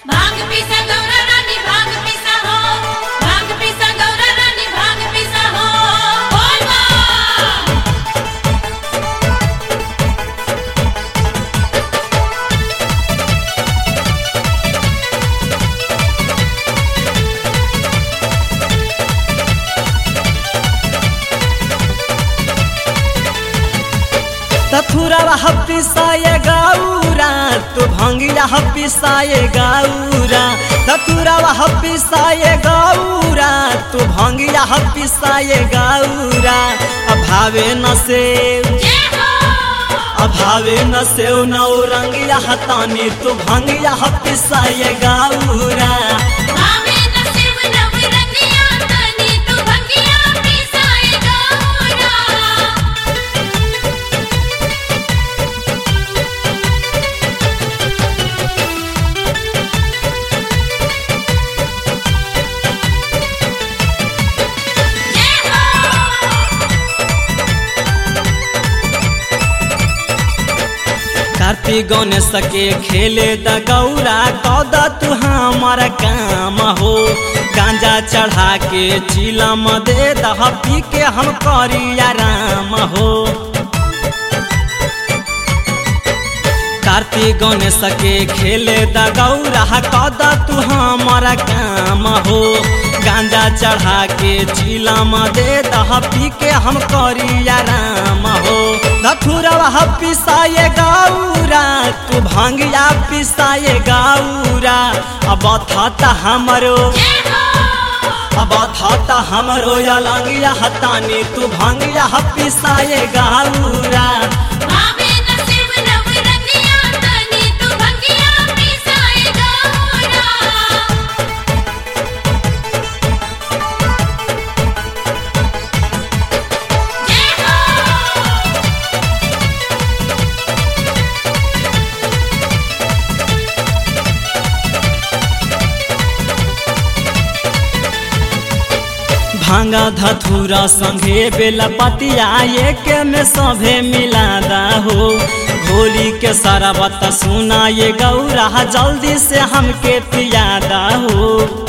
भांग पिसा गौरा रानी भांग पिसा हो भांग पिसा गौरा रानी भांग पिसा हो बोल बा तथुरवा हपिसाए गौरा तू भंगिया हपिसाए गौरा तथुरवा हपिसाए गौरा तू भंगिया हपिसाए गौरा अभावे न से जय हो अभावे न से नौ रंगिया हतानी तू भंगिया हपिसाए गौरा भावे न शिव नव रंगिया तनी तू भंगिया पिसाए गौरा जय हो कार्तिक गणेश के खेले द गौरा कद तू हमार काम हो गांजा चढ़ा के चिलम दे दह पी के हम करी आराम हो कार्तिक गणेश के खेले द गौरा कद तू हमार काम हो गांजा चढ़ा के चिलम दे दह पी के हम करी आराम हो धथुरवा पिसाए गौरा तू भांगिया पिसाए गौरा अब था हमरो जय हो अब था हमरो अलंगिया हतानी तू भांगिया पिसाए गौरा भावे न शिव नव रंगिया तनी तू भंगिया पिसाए गौरा जय हो भांगा धथुरा संगे बेला पतिया एक में सभे मिलादा हो घोली के सारा बात सुना ये गौरा जल्दी से हमके पियादा हो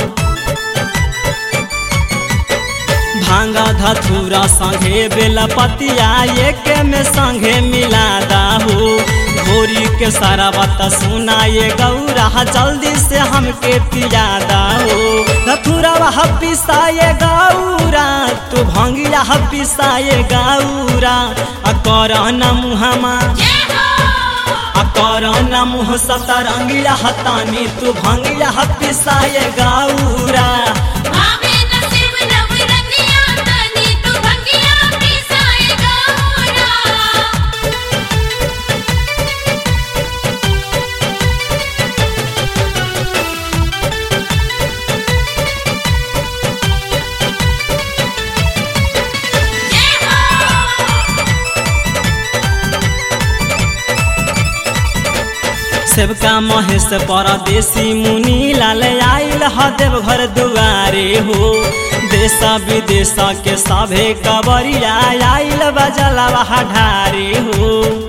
भांगा धथुरा संगे बेला पतिया एक में संगे मिलादा हो घोरी के सारा बात सुना ये गौरा जल्दी से हमके पियादा हो धथुरा पिसाए गौरा तू भंगिया पिसाए गौरा आ कर न मुहमा जय हो आ कर न मुह सतरंगिया हतानी तू भंगिया पिसाए गौरा भावे न शिव नव रंगिया तनी तू भंगिया पिसाए गौरा जय हो सेवका महेश परदेसी मुनि लाल आइल ह देवघर दुआरे हो देश विदेश के सभे कबरिया आइल बजलवा ढारे हो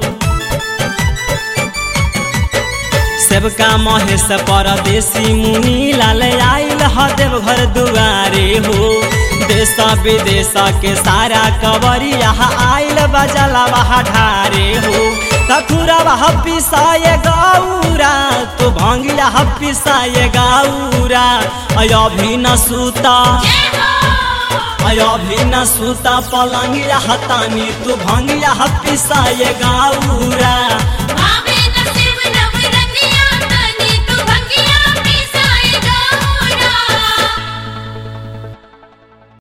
सेवका महेश परदेसी मुनि लाल आइल ह देवघर दुआरे हो देश विदेश के सारा कबरिया आइल बजलवा ढारे हो तथुरवा पिसाए गौरा तू भंगिया पिसाए गौरा अभी न सूता जय हो अभी न सूता पलंगिया हतानी तू भंगिया पिसाए गौरा भावे